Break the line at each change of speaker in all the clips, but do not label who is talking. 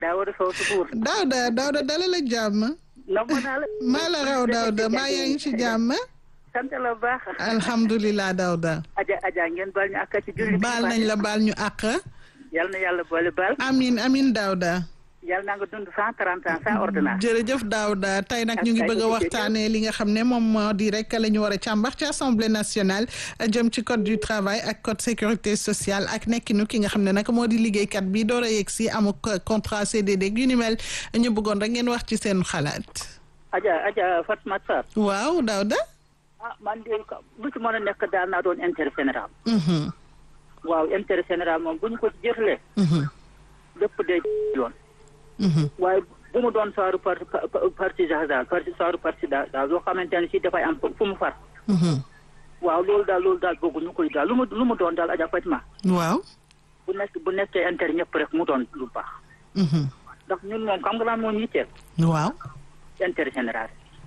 Daawuda Sow Sukuur.
Daawda Daawda dalal ak jàmm.
namm naa la.
maa la raw Daawda maa yaa ngi ci jàmm.
sant la bu baax.
alhamdulilah Daawda.
Aja Aja ngeen baal ñu àq ci julli.
baal nañ la baal ñu àq.
yal na yàlla boole baal.
amin amin Daawda.
yal na nga dund cent trente ans sans ordonnance.
jërëjëf Daouda tey nag ñu ngi bëgg a waxtaanee li nga xam ne moom moo di rek la ñu war a càmbar ci assemblée nationale jëm ci code du travail ak code sécurité sociale ak nekkinu ki nga xam ne nag moo di liggéeykat bi door a yegg si amuk contrat CDD yu ni mel ñu bëggoon rek ngeen wax ci seen xalaat.
Aja Aja Fatma Sarr.
waaw Daouda.
ah man de lu ci mën a nekk daal naa doon intérêt général. waaw intérêt général moom bu ñu ko jëflee. lépp day yoon. waaye bu mu doon saaru parti parti daal parti saaru parti daal loo xamante ne si dafay am fu mu far. waaw loolu daal loolu daal bëgguñu koy daal lu mu lu mu doon daal Adja Fatima.
waaw.
bu nekk bu nekkee intérêt ñëpp rek mu doon lu baax. ndax ñun moom xam nga lan moo ñu yitteel.
waaw.
intérêt général.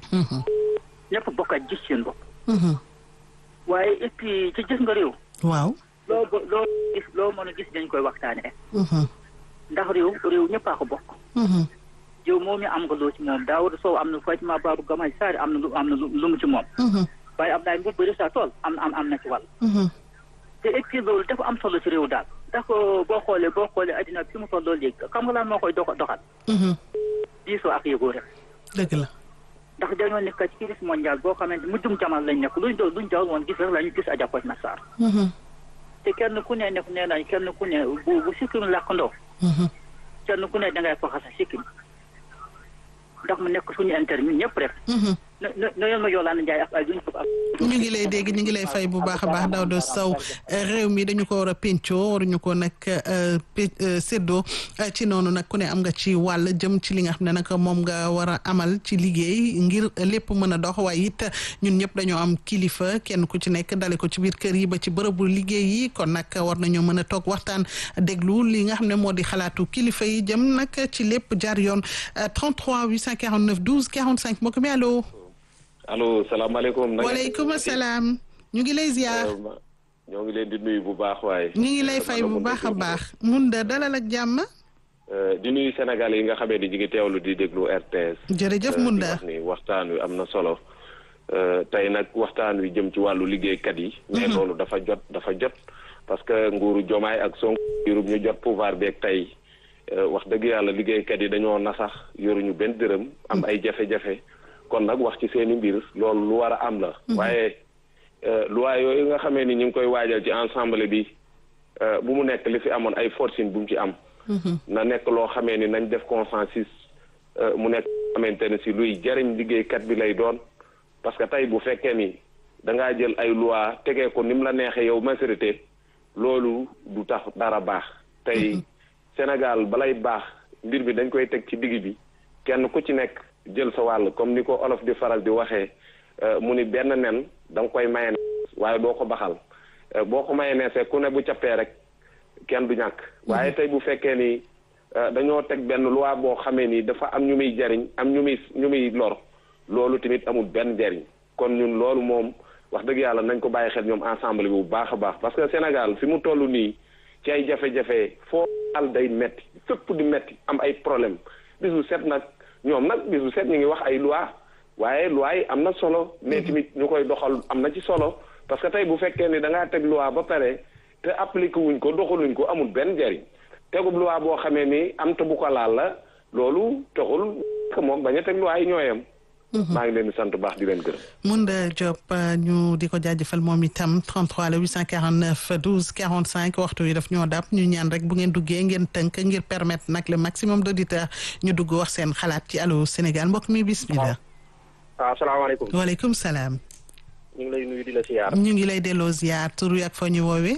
ñëpp bokk a gis seen bopp. waaye et puis ci gis nga réew.
waaw.
loo loo gis loo mën a gis dañ koy waxtaanee. ndax réew réew ñëpp a ko bokk. yow moom mi am nga loo ci moom Daawuda Sow am na Fatima Babou Gamay Sarr am na lu am na lu mu ci moom. waaye am naa mbir bëri sa tool am am am na ci wàll. te et puis loolu dafa am solo ci réew daal ndax boo xoolee boo xoolee addina fi mu tolloo léegi xam nga lan moo koy dox doxal. diisoo ak yëgoo rek.
dëgg la.
ndax dañoo nekk ci crise mondiale boo xamante mu jum jamono lañ nekk luñ doon luñ doon woon gis rek la ñu gis Adja Fatima Sarr. te kenn ku ne nekk nee nañ kenn ku ne bu bu sikkim làkk ndoo kenn ku ne dangay faxa sa sikkim ndax mu nekk suñu intérêt ñun ñëpp rek no no yoon ma Yolande Ndiaye ak ay duñ ko ak
ñu ngi lay dégg ñu ngi lay fay bu baax a baax Daouda Sow réew mi dañu ko war a pencoo waruñu ko nag séddoo ci noonu nag ku ne am nga ci wàll jëm ci li nga xam ne nag moom nga war a amal ci liggéey ngir lépp mën a dox waaye it ñun ñëpp dañoo am kilifa kenn ku ci nekk dale ko ci biir kër yi ba ci bërëbu liggéey yi kon nag war nañoo mën a toog waxtaan déglu li nga xam ne moo di xalaatu kilifa yi jëm nag ci lépp jaar yoon 33 849 12 45 mbokk mi allo.
allo salaamaaleykum.
waaleykum salaam. ñu ngi lay ziar.
ñoo ngi leen di nuyu bu baax waaye.
ñu ngi lay fay bu baax a baax. mun da dalal ak jàmm.
di nuyu Sénégal yi nga xamee ni ñu ngi teewlu di déglu RTS.
jërëjëf mun da
wax ni waxtaan wi am na solo. tey nag waxtaan wi jëm ci wàllu liggéeykat yi. mais loolu dafa jot dafa jot. parce que nguuru Jomaay ak Sonko yurub ñu jot pouvoir beeg tey wax dëgg yàlla liggéeykat yi dañoo nasax yoruñu benn dërëm am ay jafe-jafe. kon nag wax ci seeni mbir loolu lu war a am la. waaye loi yooyu nga xamee ni ñu ngi koy waajal ci ensemble bi bu mu nekk li fi amoon ay forcing bu mu ci am. na nekk loo xamee ni nañ def consensus mu nekk xamante ne si luy jariñ liggéeykat bi lay doon parce que tey bu fekkee ni da ngaa jël ay loi tegee ko ni mu la neexee yow majorité loolu du tax dara baax. tey Sénégal balay baax mbir bi dañ koy teg ci digg bi kenn ku ci nekk. jël sa wàll comme ni ko olof di faral di waxee mu ni benn nen da nga koy maye waaye doo ko baxal boo ko maye neesee ku ne bu cappee rek kenn du ñàkk waaye tey bu fekkee ni dañoo teg benn loi boo xamee ni dafa am ñu muy jariñ am ñu muy ñu muy lor loolu tamit amul benn jariñ kon ñun loolu moom wax dëgg yàlla nañ ko bàyyi xel ñoom ensemble bi bu baax a baax parce que Sénégal fi mu toll nii ci ay jafe-jafe foo al day metti fépp di metti am ay problème bisu set nag ñoom nag bisu set ñu ngi wax ay loi waaye loi yi am na solo mais tamit ñu koy doxal am na ci solo parce que tey bu fekkee ni da ngaa teg loi ba pare te appliqué wuñ ko doxaluñ ko amul benn njariñ tegub loi boo xamee ni am te bu ko laal la loolu taxul que moom bañ a teg loi yi ñooyam maa ngi leen di sant baax di leen gërëm.
Mounda Diop ñu di ko jaajëfal moom itam 33 la 849 12 45 waxtu wi daf ñoo dab ñu ñaan rek bu ngeen duggee ngeen tënk ngir permettre nag le maximum d'auditeurs ñu dugg wax seen xalaat ci Allô Sénégal mbokk mi bismillah.
waaw asalaamaaleykum.
waaleykum salaam.
ñu ngi lay nuyu di la ziar.
ñu ngi lay delloo ziar tur wi ak fa ñu woowee.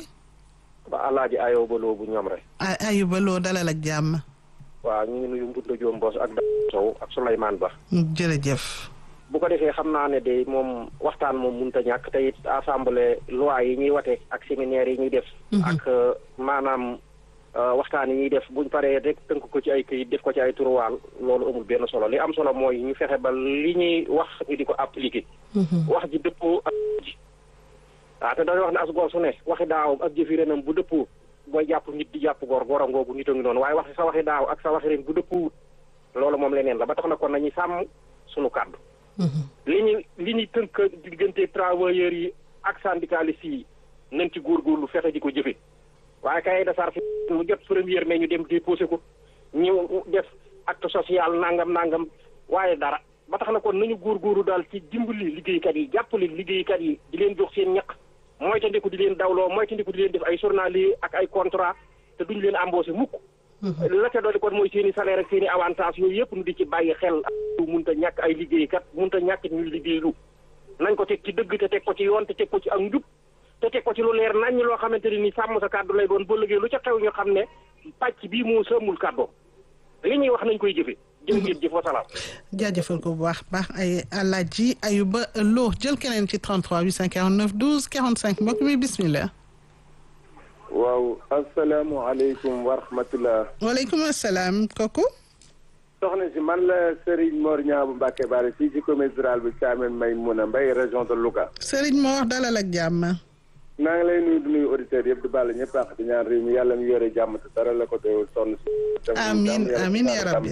ba Alaaji Ayoba Lo bu ñoom rek.
Ayuba Lo dalal ak jàmm.
waaw ñu ngi nuyu Mbunda Diom Mbos ak Daouda Sow ak Souleymane Ba.
jërëjëf.
bu ko defee xam naa ne de moom waxtaan moom mënut a ñàkk te it assemblée loi yi ñuy wate ak séminaire yi ñuy def. ak maanaam waxtaan yi ñuy def buñ paree rek tënk ko ci ay këyit def ko ci ay turuwaal loolu amul benn solo li am solo mooy ñu fexe ba li ñuy wax ñu di ko appliquer. wax ji dëppoo ak ji. waaw te dañuy wax ne as góor su ne waxi daaw ak jëfi renam bu dëppoo booy jàpp nit di jàpp góor góor a ngoogu nit a ngi noonu waaye wax sa waxi daaw ak sa waxi ren bu dëppwut loolu moom leneen la ba tax na kon nañu sàmm sunu kàddu li ñu li ñu tënk diggante travailleurs yi ak syndicalistes yi nañ ci góorgóorlu fexe di ko jëfe waaye kay de charge mu jot première mais ñu dem déposé ko ñu def acte social nangam nangam waaye dara ba tax na kon nañu góorgóorlu daal ci dimbali liggéeykat yi jàppale liggéeykat yi di leen jox seen ñaq moytandiku di leen dawloo moytandiku di leen def ay journalier ak ay contrat te duñu leen embauché mukk la ca doole kon mooy seen i salaire ak seen i avantage yooyu yëpp nu di ci bàyyi xel ak munta ñàkk ay liggéeykat munta ñàkk ñuy liggéeylu nañ ko teg ci dëgg te teg ko ci yoon te teg ko ci ak njub te teg ko ci lu leer nañ loo xamante ne ni sàmm sa kàddu lay doon boo liggéey lu ca xew ñu xam ne pàcc bii moo sëmmul kàddoom li ñuy wax nañ koy jëfe jërë ngeen jëf wasalaam
jaajëfal ko bu baax baax ay alaaji ayuba loo jël keneen ci 33 849 12 45 mbokk mi bismillah
waaw asalaamualeykum wa rahmatulah.
waaleykum asalaam kooku.
soxna si man la Serigne Mor Niang bu Mbacke Bari fii ci commune rurale bu Thiamène Maymouna Mbaye région de Louga.
Serigne Mor dalal ak jàmm.
naa ngi lay nuyu di nuyu auditeurs yëpp di bàll ñëpp àq di ñaan réew mi yàlla mi yore jàmm te dara la ko doyul sonn si.
amiin amiin yaa rabbi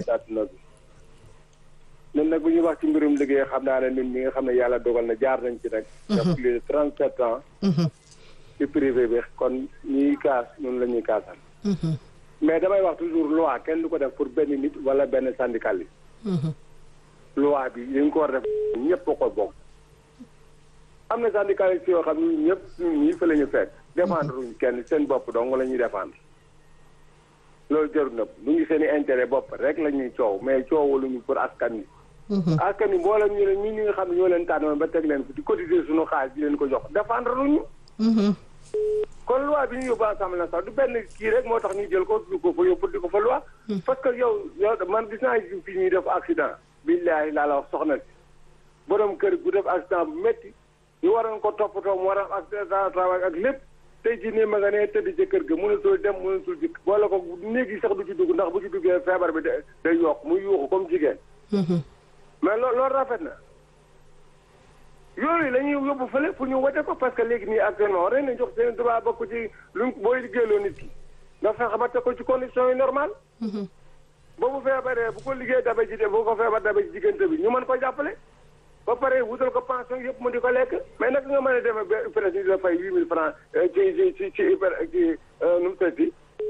ñun nag bu ñuy wax ci mbirum liggéey xam naa ne ñun ñi nga xam ne yàlla dogal na jaar nañ ci nag. def plus de trente sept ans. ci privé bi kon ñuy kaas ñun la ñuy kaasal. mais damay wax toujours loi kenn du ko def pour benn nit wala benn syndicaliste. loi bi li nga ko war def ñëpp ko bokk. am na syndicaliste yoo xam ni ñëpp ñun ñii fa la ñu fekk. défendre wuñ kenn seen bopp dong la ñuy défendre. loolu jarul na bu ñu seen i intérêt bopp rek la ñuy coow mais coowaluñu pour askan wi. askan wi mboolem ñu ne ñun ñi nga xam ne ñoo leen tànnoon ba teg leen fi di cotiser suñu xaalis di leen ko jox défendre luñu. kon loi bi ñu yóbbu assemblée nationale du benn kii rek moo tax ñu jël ko du ko fa yóbbu di ko fa loi. parce que yow yow man gis naa fi ñuy def accident. billahi laa la wax soxna si borom kër gu def accident bu métti ñu waroon ko toppatoo mu war a accident travail ak lépp tey jii nii ma nga nee tëdd ci kër ga mënatul dem mënatul dikk boole ko néeg yi sax du ci dugg ndax bu ci duggee feebar bi day yokk muy yuuxu comme jigéen. mais loo loolu rafet na. yooyu la ñuy yóbbu fële pour ñu wote ko parce que léegi nii actuellement war nañ jox seen droit bokk ci luñ booy liggéeyloo nit ki nga fexe ba teg ko ci condition yi normal boobu feebaree bu ko liggéey dabe ci de bu ko feebar dabe ci diggante bi ñu mën ko jàppale ba pare wutal ko pension yëpp mu di ko lekk mais naka nga mën a demee ba presque ñu la fay huit mille francs ci ci ci ci hyper ci nu mu tëddi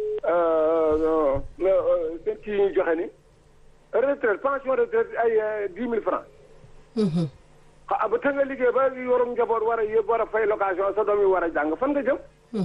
seen kii ñu joxe ni retraite pension retraite ay dix mille francs xa ba te nga liggéey ba yorum njaboot war a yëpp war a fay location sa doom yi war a jàng fan nga jëm.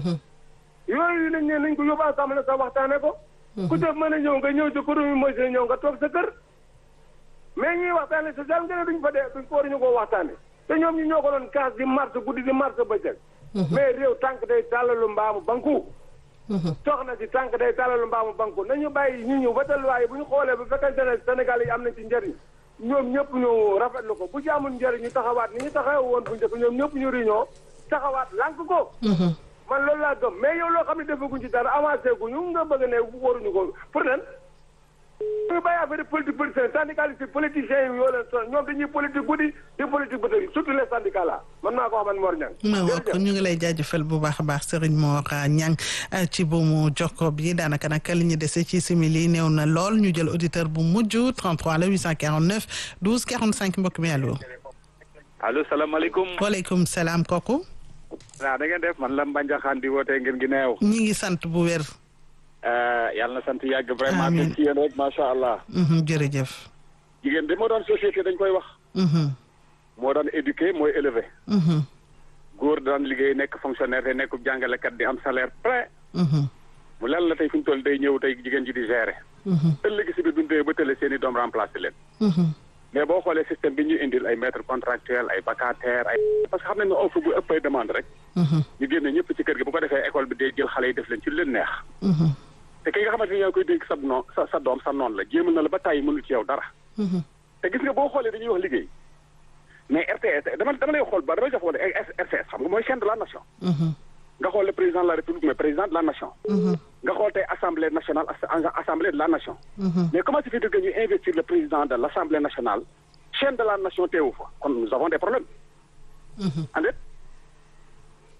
yooyu lañ ne nañ ko yóbbu assemblée sa waxtaane ko. ku def mën a ñëw nga ñëw ci kuréel yi mooy seen ñëw nga toog sa kër. mais ñuy waxtaane social nga ne duñ fa dee duñ ko waruñu koo waxtaane te ñoom ñu ñoo ko doon kaas di mars guddi di mars bëccëg. mais réew tànk day tàllalu mbaamu banku. soxna si tànk day tàllalu mbaamu banku nañu bàyyi ñu ñëw ba talluwaay bu ñu xoolee bu fekkente ne Sénégal yi am nañ ci njëriñ. ñoom ñëpp ñu rafetlu ko bu jaamul njëriñ ñu taxawaat ni ñu taxaw woon bu njëkk ñoom ñëpp ñu réunion taxawaat lànk ko. man loolu laa gëm mais yow loo xam ne defaguñ ci dara avancé gu ñu nga bëgg ne waruñu ko pour lan. ñu bàyyi affaire politique politicien syndicaliste politiciens yi yoo leen sonn ñoom dañuy politique guddi di politique bëtëri surtout les syndicats là man maa ko wax man Mor Niang.
ma wax ko ñu ngi lay jaajëfal bu baax a baax Serigne Mor Niang ci buumu jokko bi daanaka nag li ñu dese ci simili néew na lool ñu jël auditeur bu mujj 33 la 849 12 45 mbokk mi allo.
allo salaamaaleykum.
waaleykum salaam kooku.
waaw da ngeen def man la Mbanjaxaan di wootee ngeen gi neew.
ñi ngi sant bu wér.
yàlla na sant yàgg vraiment te ci yéen rek macha allah.
jërëjëf.
jigéen de moo doon société dañ koy wax. moo daan éduqué mooy élevé. góor daan liggéey nekk fonctionnaire te nekk jàngalekat di am salaire plein. mu lan la tey fi ñu toll day ñëw tey jigéen ji di gérer. ëllëg si biir bu ñu dee ba tële seen i doom remplacé leen. mais boo xoolee système bi ñu indil ay maître contractuel ay vacataire ay. parce que xam nañ ne offre bu ëpp ay demande rek. ñu génne ñëpp ci kër gi bu ko defee école bi day jël xale yi def leen ci leen neex. te ki nga xamante ni yaa ngi koy dégg sa noon sa sa doom sa noon la jéemal na la ba tàyyi mënul ci yow dara. te gis nga boo xoolee dañuy wax liggéey mais RTS dama dama lay xool ba damay jox wala RTS xam nga mooy chaîne de la nation. nga xool le président de la république mais président de la nation. nga xool tey assemblée nationale assemblée de la nation. mais comment se fait-il que ñu investir le président de l' assemblée nationale chaîne de la nation teewu fa kon nous avons des problèmes. en fait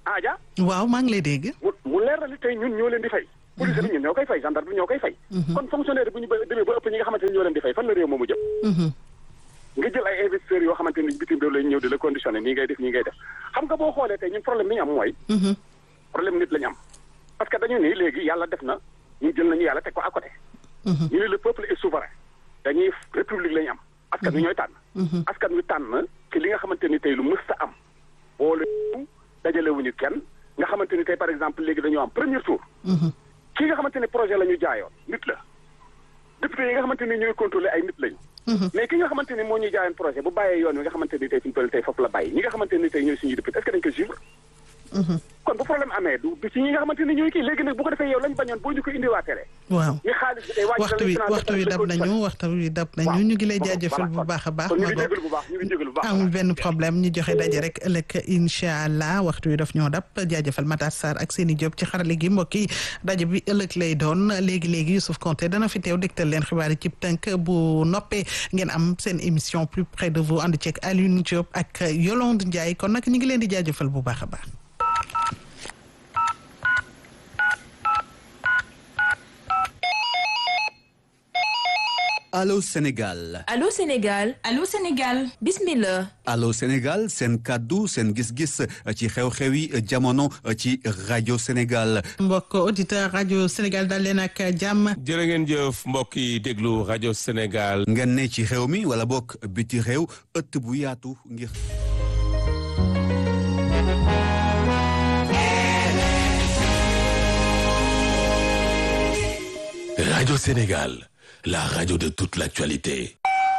aaja
waaw maa ngi lay dégg.
mu mu leer na li tey ñun ñoo leen di fay police bi ñun ñoo koy fay gendarme bi ñoo koy fay kon fonctionnaire bu ñu ba demee ba ëpp ñi nga xamante ni ñoo leen di fay fan la réew moomu jëm nga jël ay investisseurs yoo xamante ni bitim réew lañ ñëw di la conditionné nii ngay def nii ngay def xam nga boo xoolee tey ñun problème bi ñu am mooy problème nit la ñu am parce que dañu ni léegi yàlla def na ñu jël nañu yàlla teg ko à côté ñu ne le peuple est souverain dañuy république la ñu am askan wi ñooy tànn askan wi tànn ci li nga xamante ni tey lu mësta am boole dajalewuñu kenn nga xamante ni tey par exemple léegi dañoo am premier tour ki nga xamante ni projet la ñu jaayoon nit la député yi nga xamante ni ñooy contrôler ay nit lañu mais ki nga xamante ni moo ñuy jaayoon projet bu bàyyee yoon wi nga xamante ni tey fi ñu toll tey foofu la bàyyi ñi nga xamante ni tey ñooy suñuy député est-ce que dañ ko suivre kon bu problème amee du du ci ñi nga xamante ni ñooy kii léegi nag bu ko defee yow lañ bañoon boo ñu ko indiwaatee
waaw
ñi xaalis bi day wàcc
waxtu wi waxtu wi dab nañu waxtu wi dab nañu ñu ngi lay jaajëfal bu baax a baax
ñu ngi jégalu bu baax ñu ngi jégalu bu baax
amul benn problème ñu joxe daje rek ëllëg incha allah waxtu wi daf ñoo dab jaajëfal Matar Sarr ak Seni Diop ci xarale gi mbokk yi daje bi ëllëg lay doon léegi léegi Youssouf Konté dana fi teew dégtal leen xibaar yi ci tënk bu noppee ngeen am seen émission plus près de vous ànd ceeg Alioune Diop ak Yolande Ndiaye kon nag ñu ngi leen di jaajëfal bu baax a baax.
Allô Sénégal
Allô Sénégal Allô Sénégal bismillah
Allô Sénégal seen kàddu seen gis-gis ci xew-xewi jamono ci rajo Sénégal
mbokk auditeur rajo Sénégal dal leen ak jàmm
jërë ngeen jëf mbokk yi déglu rajo Sénégal
ngeen ne ci xew mi wala bokk biti réew ëtt bu yaatu ngir
rajo Sénégal la radio de toute l'actualité.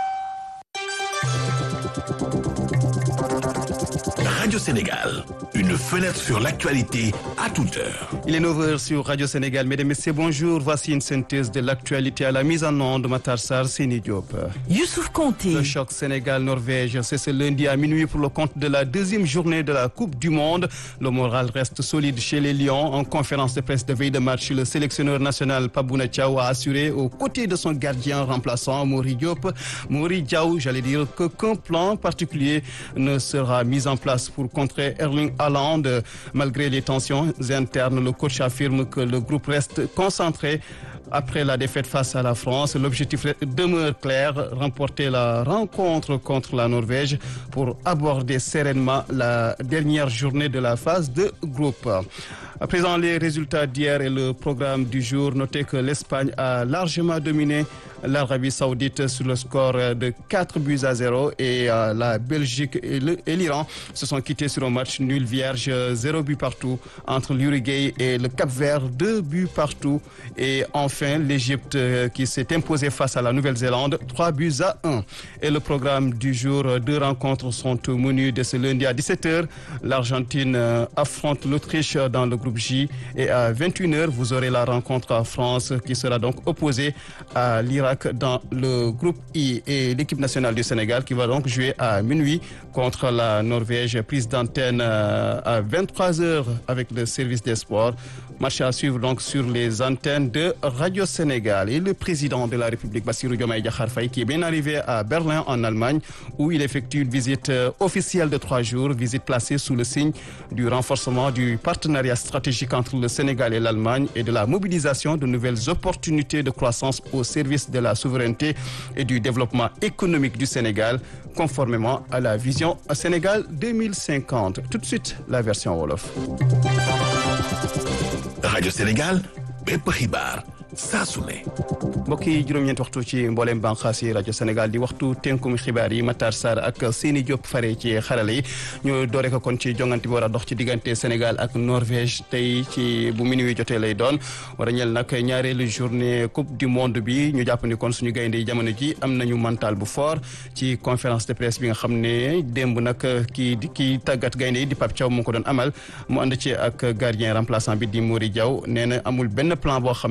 Radio Sénégal, une fenêtre sur l'actualité à toute heure.
Il est 9h sur Radio Sénégal. Mesdames et messieurs, bonjour. Voici une synthèse de l'actualité à la mise en onde de Matar Sarr, Seni Diop.
Youssouf Konté.
Le choc Sénégal-Norvège, c'est ce lundi à minuit pour le compte de la deuxième journée de la Coupe du Monde. Le moral reste solide chez les Lions. En conférence de presse de veille de match, le sélectionneur national Pabouna Thiaw a assuré aux côtés de son gardien remplaçant Mori Diop. Mori Diaw, j'allais dire qu'aucun plan particulier ne sera mis en place pour contrer Erling Haaland. Malgré les tensions internes, le coach affirme que le groupe reste concentré après la défaite face à la France. L'objectif demeure clair, remporter la rencontre contre la Norvège pour aborder sereinement la dernière journée de la phase de groupe. À présent, les résultats d'hier et le programme du jour. Notez que l'Espagne a largement dominé l'Arabie Saoudite sur le score de 4 buts à 0 et la Belgique et l'Iran se sont quittés sur un match nul vierge, 0 but partout entre l'Uruguay et le Cap-Vert, 2 buts partout et enfin l'Égypte qui s'est imposée face à la Nouvelle-Zélande, 3 buts à 1. Et le programme du jour, deux rencontres sont au menu de ce lundi à 17h. L'Argentine affronte l'Autriche dans le groupe J et à 21h, vous aurez la rencontre en France qui sera donc opposée à l'Irak dans le groupe I et l'équipe nationale du Sénégal qui va donc jouer à minuit contre la Norvège. Prise d'antenne à 23h avec le service des sports. Match à suivre donc sur les antennes de Radio Sénégal. Et le président de la République, Bassirou Diomaye Diakhar Faye, qui est bien arrivé à Berlin en Allemagne où il effectue une visite officielle de trois jours, visite placée sous le signe du renforcement du partenariat stratégique entre le Sénégal et l'Allemagne et de la mobilisation de nouvelles opportunités de croissance au service de la souveraineté et du développement économique du Sénégal, conformément à la vision Sénégal 2050. Tout de suite, la version Wolof.
Radio Sénégal, bépp xibaar saa su ne.
mbokk yi juróom-ñeenti waxtu ci mboolem bànqaas yi rajo Sénégal di waxtu tenkum xibaar yi Matar Sarr ak Seni Diop fare ci xarale yi ñu doore ko kon ci jongante bi war a dox ci diggante Sénégal ak Norvège tey ci bu minuit jotee lay doon war a ñel nag ñaareelu journée coupe du monde bi ñu jàpp ni kon suñu gaynde yi jamono ji am nañu mental bu fort ci conférence de presse bi nga xam ne démb nag kii kii tàggat gaynde yi di Pape Thiaw mu ko doon amal mu ànd ci ak gardien remplaçant bi di Mori Diaw nee na amul benn plan boo xam ne dañ koy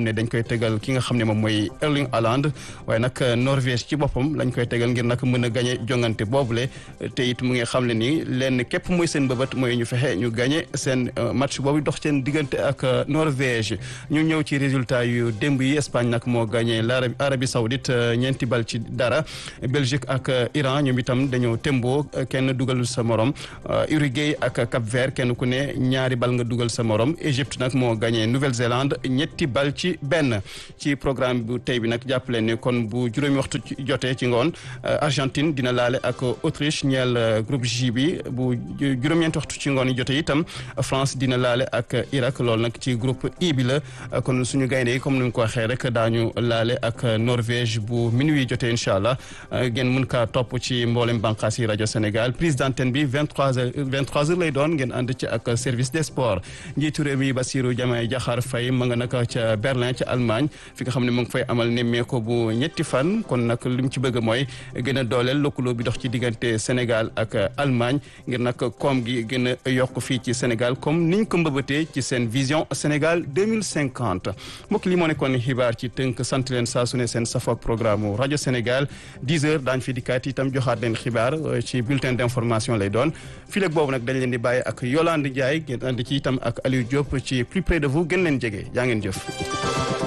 tegal ki nga xam ne moom mooy Erling Haaland waaye nag Norvège ci boppam lañ koy tegal ngir nag mën a gagné jongante boobule te it mu ngi xam ne ni lenn képp mooy seen bëbët mooy ñu fexe ñu gagné seen match boobu dox seen diggante ak Norvège ñu ñëw ci résultat yu démb yi Espagne nag moo gagné l'Arabie Arabie Saoudite ñeenti bal ci dara Belgique ak Iran ñoom itam dañoo tembo kenn dugal sa morom Uruguay ak Cap Vert kenn ku ne ñaari bal nga dugal sa morom Égypte nag moo gagné Nouvelle-Zélande ñetti bal ci benn ci programme bu tey bi nag jàppale ne kon bu juróomi waxtu jotee ci ngoon Argentine dina laale ak Autriche ñeel groupe J bi bu juróom-ñeenti waxtu ci ngoon yi jotee itam France dina laale ak Irak loolu nag ci groupe I bi la kon suñu gaynde yi comme ni nga ko waxee rek daañu laale ak Norvège bu minuit jotee incha allah ngeen mën kaa topp ci mboolem bànqaas yi rajo Sénégal prise d'antenne bi 23 heures 23 heures lay doon ngeen ànd ci ak service des sports njiitu réew mi Bassirou Diomaye Diakhar Faye ma nga naka ca Berlin ca Allemagne fi nga xam ne mu ngi fay amal nemmeeku bu ñetti fan kon nag li mu ci bëgg mooy gën a dooleel lëkkaloo bi dox ci diggante Sénégal ak Allemagne ngir nag koom gi gën a yokk fii ci Sénégal comme niñ ko mbëbëtee ci seen vision Sénégal 2050 mbokk li moo nekkoon xibaar ci tënk sant leen saa su ne seen safoog programme rajo Sénégal 10 heures daañu fi dikkaat itam joxaat leen xibaar ci bulletin d'information lay doon fii léegi boobu nag dañ leen di bàyyi ak Yolande Ndiaye ngeen ànd ci itam ak Aliou Diop ci plus près de vous gën leen jege jaa ngeen jëf